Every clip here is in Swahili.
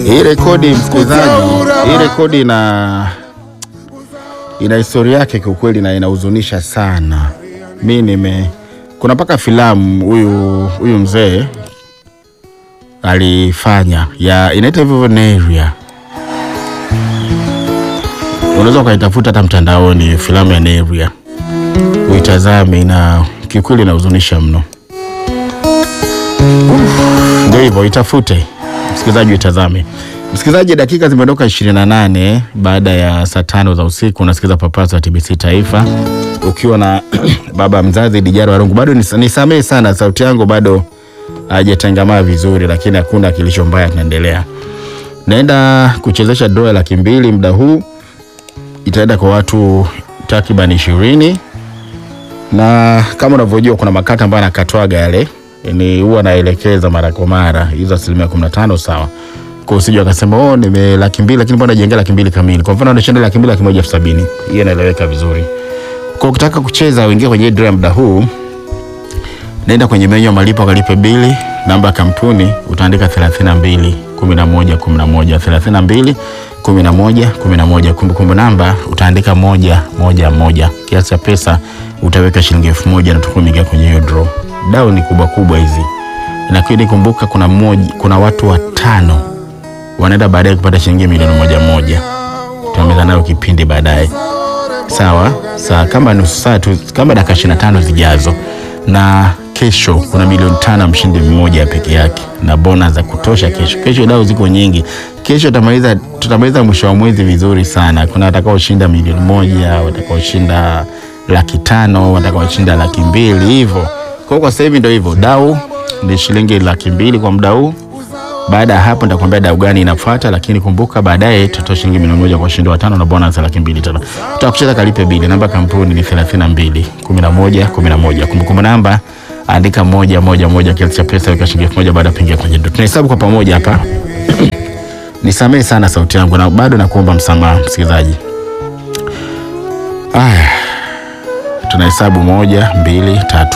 Hii rekodi msikilizaji, hii rekodi ina ina historia yake kiukweli, na inahuzunisha sana. Mi nime kuna mpaka filamu huyu huyu mzee alifanya ya inaitwa hivyo hivyo Neria, unaweza ukaitafuta hata mtandaoni, filamu ya Neria uitazame, na kiukweli inahuzunisha mno. Ndio hivyo, itafute msikilizaji, uitazame. Msikilizaji, dakika zimeondoka 28 baada ya saa tano za usiku. Unasikiza Papasa wa TBC Taifa ukiwa na baba mzazi Dijaro Warungu. Bado nis- nisamehe sana, sauti yangu bado hajatengamaa vizuri, lakini hakuna kilicho mbaya, tunaendelea. Naenda kuchezesha draw ya laki mbili muda huu, itaenda kwa watu takriban ishirini na kama unavyojua kuna makata ambayo anakatwaga yale ni huwa naelekeza mara kwa mara hizo asilimia kumi na tano sawa kwa usije wakasema oh nime laki mbili lakini mbona jengea laki mbili kamili kwa mfano unashinda laki mbili laki moja elfu sabini hiyo inaeleweka vizuri kwa ukitaka kucheza uingie kwenye hii draw ya muda huu naenda kwenye menyu ya malipo akalipe bili namba ya kampuni utaandika 32 11 11 32 11 11 kumbukumbu namba utaandika moja moja moja kiasi cha pesa utaweka shilingi elfu moja na utakuwa umeingia kwenye hiyo draw dau ni kubwa kubwa hizi lakini kumbuka kuna moja, kuna watu watano wanaenda baadaye kupata shilingi milioni moja moja tutameza nayo kipindi baadaye sawa sawa kama nusu saa tu kama dakika 25 zijazo na kesho kuna milioni tano ya mshindi mmoja peke yake na bona za kutosha kesho kesho dau ziko nyingi kesho tutamaliza tutamaliza mwisho wa mwezi vizuri sana kuna watakaoshinda milioni moja watakaoshinda laki tano watakaoshinda laki mbili hivyo kwa hiyo kwa sasa hivi ndio hivyo dau ni shilingi laki mbili kwa muda huu baada ya hapo nitakwambia dau gani inafuata, lakini kumbuka baadaye tutatoa shilingi milioni moja kwa washindi watano na bonus ya laki mbili tena. Tutakucheza kalipe bili. Namba ya kampuni ni 32 11 11. Kumbukumbu namba andika moja moja moja, kiasi cha pesa weka shilingi elfu moja baada ya kuingia kwenye ndoto. Tunahesabu kwa pamoja hapa. Nisamehe sana sauti yangu na bado nakuomba msamaha msikilizaji. Aya, tunahesabu moja, mbili, tatu.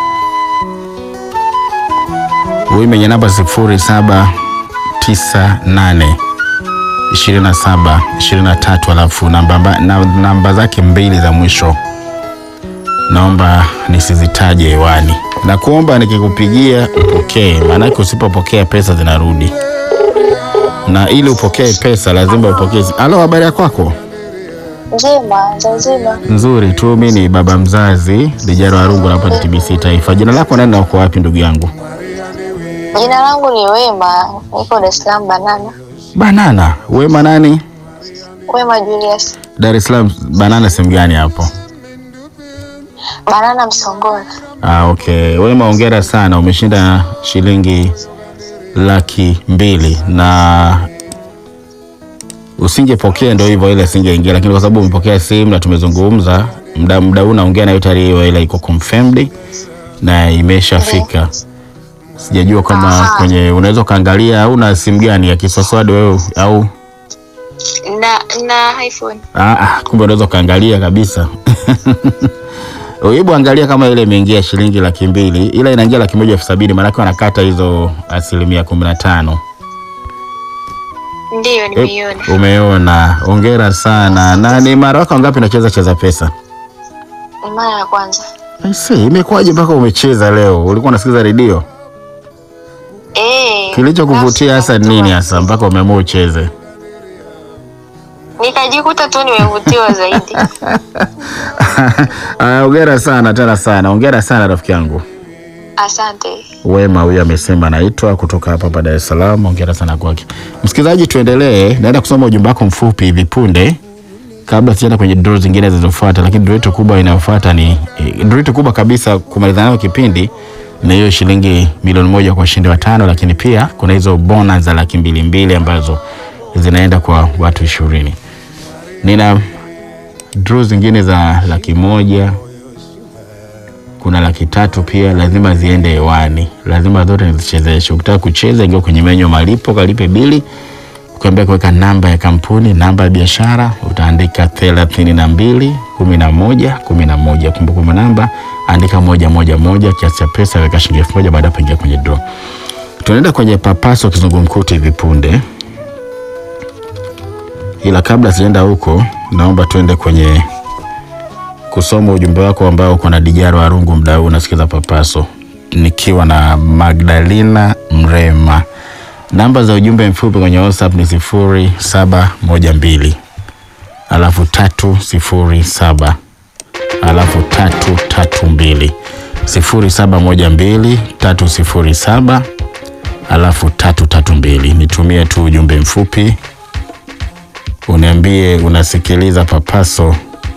Huyu mwenye namba sifuri saba tisa nane ishirini na saba ishirini na tatu alafu namba, na, namba zake mbili za mwisho naomba nisizitaje hewani na kuomba nikikupigia upokee, maanake usipopokea pesa zinarudi, na ili upokee pesa lazima upokee. Halo, habari ya kwako? Njema, za uzima. Nzuri tu. Mi ni baba mzazi Lijaro Warungu, hapa ni TBC Taifa. Jina lako nani na uko wapi ndugu yangu? Jina langu ni Wema, niko Dar es Salaam Banana. Banana. Wema nani? Wema Julius, Dar es Salaam. Banana sehemu gani hapo? Banana Msongola. Ah, okay. Wema, hongera sana, umeshinda shilingi laki mbili na usingepokea ndio hivyo, ile singeingia, lakini kwa sababu umepokea simu na tumezungumza muda muda huu naongea nayo tayari, hiyo ile iko confirmed na imeshafika. Sijajua kama Aha. kwenye unaweza ukaangalia au na simu gani ya kiswaswadi wewe au Na na iPhone. Ah, ah, kumbe unaweza ukaangalia kabisa. Hebu angalia kama ile imeingia shilingi laki mbili, ila inaingia laki moja elfu sabini maanake wanakata hizo asilimia kumi na tano. Ndiyo nimeiona. Umeona, hongera sana. Na ni mara wako ngapi unacheza cheza pesa? Ni mara ya kwanza. I see, imekuwaje mpaka umecheza leo? Ulikuwa unasikiza redio? Eh. Kilichokuvutia nafsi hasa ni nini inavutiwa. hasa mpaka umeamua ucheze? Nikajikuta tu nimevutiwa zaidi. Ah, Hongera sana tena sana, hongera sana rafiki yangu. Asante. Wema huyu amesema anaitwa kutoka hapa hapa Dar es Salaam. Hongera sana kwake. Msikilizaji, tuendelee. Naenda kusoma ujumbe wako mfupi hivi punde, kabla sijaenda kwenye draw zingine zilizofuata, lakini draw yetu kubwa inayofuata ni eh, draw yetu kubwa kabisa kumaliza nayo kipindi na hiyo shilingi milioni moja kwa washindi watano, lakini pia kuna hizo bonus za laki mbili mbili ambazo zinaenda kwa watu ishirini. Nina draw zingine za laki moja kuna laki tatu pia lazima ziende hewani, lazima zote nizichezeshe. Ukitaka kucheza, ingia kwenye menyu ya malipo, kalipe bili, ukiambia kuweka namba ya kampuni, namba ya biashara, utaandika thelathini na mbili kumi na moja kumi na moja kumbukumbu namba andika moja moja moja, kiasi cha pesa weka shilingi elfu moja baada ya kuingia kwenye draw. Tunaenda kwenye papaso kizungumkuti hivi punde. ila kabla sijaenda huko, naomba tuende kwenye kusoma ujumbe wako ambao uko na Dijaro Arungu, mda huu unasikiza Papaso, nikiwa na Magdalena Mrema. Namba za ujumbe mfupi kwenye WhatsApp ni sifuri saba moja mbili alafu tatu sifuri saba alafu tatu tatu mbili sifuri saba moja mbili tatu sifuri saba alafu tatu tatu mbili. Nitumie tu ujumbe mfupi uniambie unasikiliza Papaso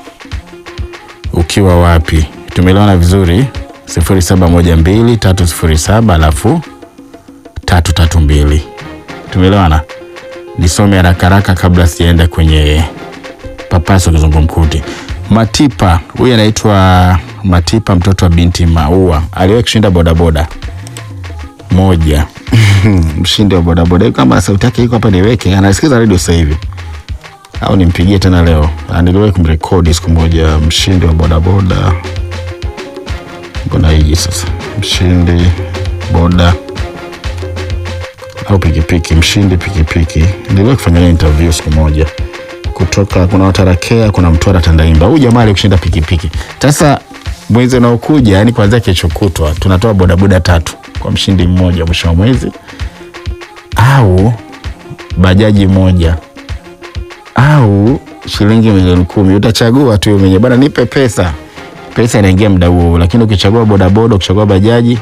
ukiwa wapi. Tumeelewana vizuri? sifuri saba moja mbili tatu sifuri saba alafu tatu tatu mbili. Tumeelewana? Nisome haraka haraka kabla sijaenda kwenye Papaso kizungumkuti. Matipa huyu anaitwa Matipa, mtoto wa binti Maua, aliwahi kushinda bodaboda moja mshindi wa bodaboda. Kama sauti yake iko hapa, niweke. Anasikiza redio sasa hivi au nimpigie tena leo? Niliwahi kumrekodi siku moja, mshindi wa bodaboda. Mbona hiji sasa, mshindi boda au pikipiki, mshindi pikipiki. Niliwahi kufanya naye interview siku moja kutoka kuna Watarakea, kuna Mtwara, Tandaimba. Huyu jamaa alikushinda pikipiki. Sasa mwezi unaokuja, yani kuanzia kesho kutwa, tunatoa bodaboda tatu kwa mshindi mmoja mwisho wa mwezi, au bajaji moja au shilingi milioni kumi. Utachagua tu mwenye bana, nipe pesa. Pesa inaingia muda huo, lakini ukichagua bodaboda, ukichagua bajaji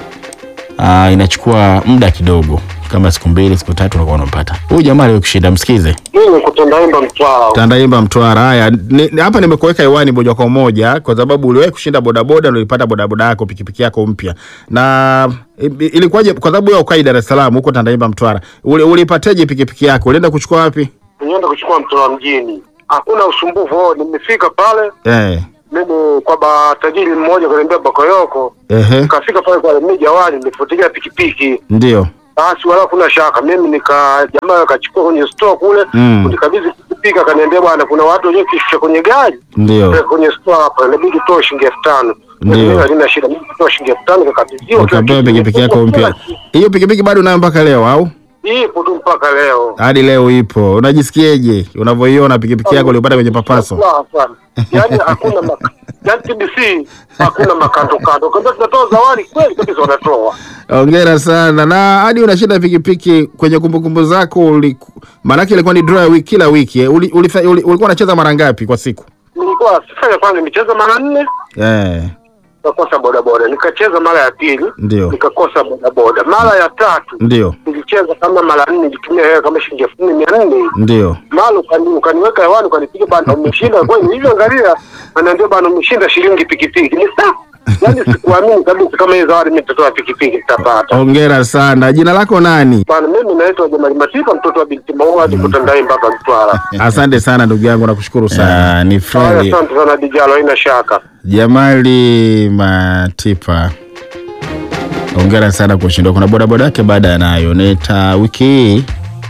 aa, inachukua muda kidogo, kama siku mbili siku tatu unakuwa unapata. Huyu jamaa alikushinda, msikize. Mimi kutandaimba Mtwara. Tandaimba Mtwara. Haya, ni- ni- hapa nimekuweka hewani moja kwa moja kwa sababu uliwahi kushinda bodaboda, ndio ulipata bodaboda yako pikipiki yako mpya. Na i- ilikuwaje? Kwa sababu wewe ukai Dar es Salaam, huko Tandaimba Mtwara, uli- ulipateje pikipiki yako? Ulienda kuchukua wapi? Nienda kuchukua Mtwara mjini, hakuna usumbufu. Oh, nimefika pale Eh, mimi kwa ba tajiri mmoja kaniambia Bakoyoko, ehe, nikafika pale kwa mimi jawani, nifuatilia pikipiki ndio. basi, wala kuna shaka. Mimi nika jamaa akachukua kwenye store kule Mm. kunikabidhi pikipiki, akaniambia bwana, kuna watu wenyewe kishusha kwenye gari Ndio. Peka kwenye store hapa, inabidi toa shilingi elfu tano. Ndio. Mimi halina shida, mimi toa shilingi elfu tano nikakabidhiwa. kila Ukapewa kitu. pikipiki yako mpya. Hiyo pikipiki bado unayo mpaka leo au? Ipo tu mpaka leo. Hadi leo ipo. Unajisikiaje unavyoiona pikipiki yako ulipata kwenye Papaso? Sawa sana. Yaani hakuna mak yaani TBC hakuna makando kando. Kama tunatoa zawadi kweli kabisa wanatoa. Hongera sana. Na hadi unashinda pikipiki kwenye kumbukumbu zako uliku... maanake ilikuwa ni draw ya wiki kila wiki. eh. Uli, ulifa- uli, ulikuwa unacheza mara ngapi kwa siku? Nilikuwa sifanya kwanza nimecheza mara nne Eh, nikakosa bodaboda. Nikacheza mara ya pili ndio. nikakosa bodaboda. Mara ya tatu Ndio. nilicheza kama mara nne nilitumia hela kama shilingi elfu nne mia nne. Ndio. Mara ukani, ukaniweka hewani ukanipiga bana umeshinda kweli. Hivyo angalia anaambia bana umeshinda shilingi pikipiki. Ni sawa. Yaani sikuamini kabisa kama hii zawadi mimi nitatoa pikipiki nitapata. Hongera sana. Jina lako nani? Bana, mimi naitwa Jamali Matipa, mtoto wa binti Maua, niko Tandai mpaka Mtwara. Asante sana ndugu yangu, nakushukuru sana. ni Haya, Freli Asante sana Dijalo, haina shaka. Jamali Matipa, hongera sana kushinda. Kuna bodaboda yake baada ya nayo nita wiki hii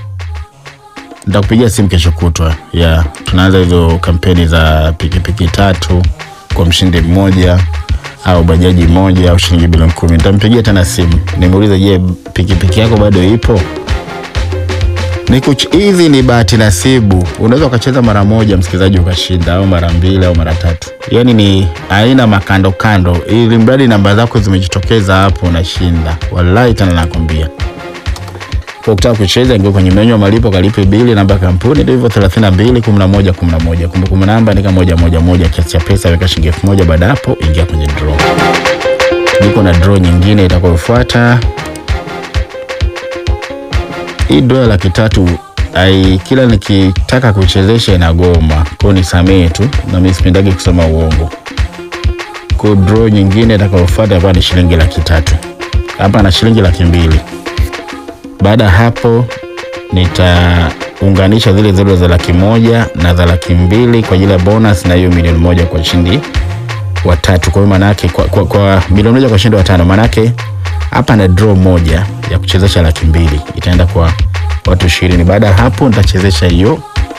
nitakupigia simu kesho kutwa ya tunaanza hizo kampeni za pikipiki tatu kwa mshindi mmoja au bajaji moja au shilingi bilioni kumi. Nitampigia tena simu nimuulize, je, pikipiki yako bado ipo? Ni kuch- hizi ni bahati nasibu. Unaweza ukacheza mara moja msikilizaji ukashinda, au mara mbili au mara tatu. Yaani ni aina makando kando, ili mradi namba zako zimejitokeza hapo unashinda. Wallahi tena nakwambia. Kwa ukitaka kucheza ingia kwenye menyu ya malipo, kalipe bili, namba ya kampuni ndio hivyo 32 11 11. Kumbukumbu namba andika moja moja moja, kiasi cha pesa weka shilingi elfu moja. Baada ya hapo ingia kwenye draw. Niko na draw nyingine itakayofuata hii dola laki tatu ai, kila nikitaka kuchezesha inagoma kwao, nisamee tu, na mimi sipendagi kusema uongo. Kwa draw nyingine itakayofuata hapa ni shilingi laki tatu hapa na shilingi laki mbili. Baada ya hapo nitaunganisha zile zile za laki moja na za laki mbili kwa ajili ya bonus na hiyo milioni moja kwa ushindi wa tatu. Kwa hiyo maanake kwa, kwa, kwa milioni moja kwa ushindi wa tano, maanake hapa na draw moja ya kuchezesha laki mbili itaenda kwa watu ishirini. Baada ya hapo nitachezesha hiyo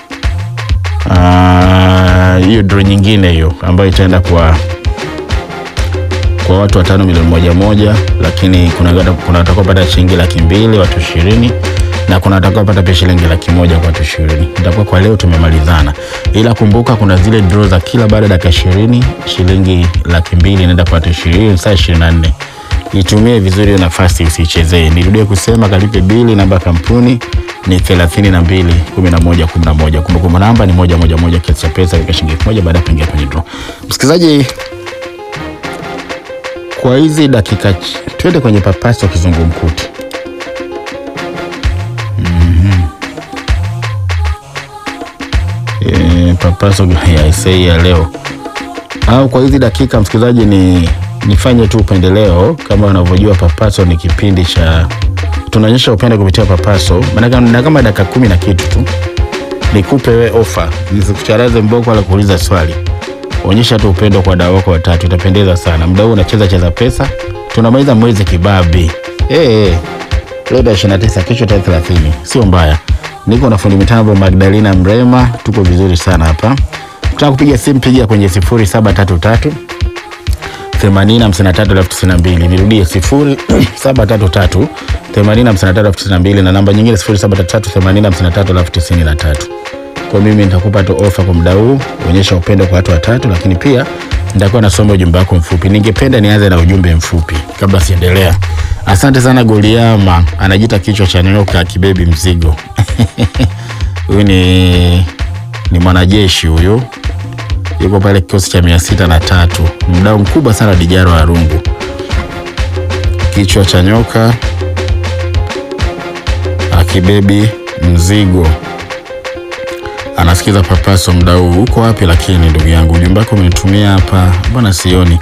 ah, hiyo draw nyingine hiyo ambayo itaenda kwa kwa watu watano milioni moja moja, lakini kuna kuna watakaopata shilingi laki mbili watu ishirini na kuna watakaopata pia shilingi laki moja kwa watu ishirini. Itakuwa kwa leo tumemalizana, ila kumbuka kuna zile draw za kila baada ya dakika ishirini, shilingi laki mbili inaenda kwa watu ishirini saa ishirini na nne. Itumie vizuri hiyo nafasi, usichezee. Nirudie kusema kalipe bili, namba ya kampuni ni thelathini na mbili kumi na moja kumi na moja. Kumbukumbu namba ni moja moja moja, kiasi cha pesa weka shilingi elfu moja baada ya kuingia kwenye draw. Msikilizaji, kwa hizi dakika ch- twende kwenye papaso kizungumkuti. E, papaso ya isei ya leo au kwa hizi dakika msikilizaji, ni nifanye tu upendeleo. Kama unavyojua papaso ni kipindi cha tunaonyesha upendo kupitia papaso, maanake na kama dakika kumi na kitu tu nikupe we ofa, nisikucharaze mboko wala kuuliza swali. Onyesha tu upendo kwa wadau wako watatu, itapendeza sana. Muda huu unacheza cheza pesa, tunamaliza mwezi kibabi. Eh, eh. Leo tarehe 29, kesho tarehe 30, sio mbaya. Niko na fundi mitambo Magdalena Mrema, tuko vizuri sana hapa. Ukitaka kupiga simu piga kwenye 0733 80 53 elfu tisini na mbili. Nirudie 0733 80 53 elfu tisini na mbili na namba nyingine 0733 80 53 elfu tisini na tatu. Kwa mimi nitakupa tu ofa kwa muda huu, onyesha upendo kwa watu watatu, lakini pia nitakuwa nasoma ujumbe wako mfupi. Ningependa nianze na ujumbe mfupi kabla siendelea. Asante sana Goliama, anajiita kichwa cha nyoka kibebi mzigo. Huyu ni ni mwanajeshi huyu, yuko pale kikosi cha mia sita na tatu, mdau mkubwa sana Dijaro Arungu, kichwa cha nyoka akibebi mzigo anasikiza papaso mda huu. Uko wapi lakini ndugu yangu? Ujumbe wako umenitumia hapa, mbona sioni?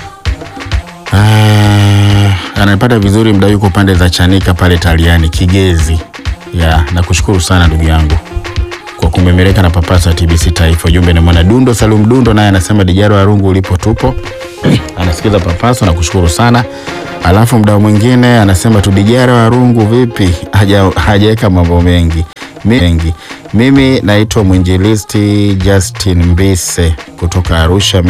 Ah, anapata vizuri mda yuko pande za Chanika pale Taliani Kigezi. Ya, nakushukuru sana ndugu yangu kwa kumemereka na papaso ya TBC Taifa. Ujumbe ni mwana Dundo Salum Dundo, naye anasema Dijaro Arungu ulipo tupo anasikiza papaso, nakushukuru sana. Alafu mdau mwingine anasema tu Dijaro Arungu vipi, haja hajaweka mambo mengi mengi. Mimi naitwa mwinjilisti Justin Mbise kutoka Arusha.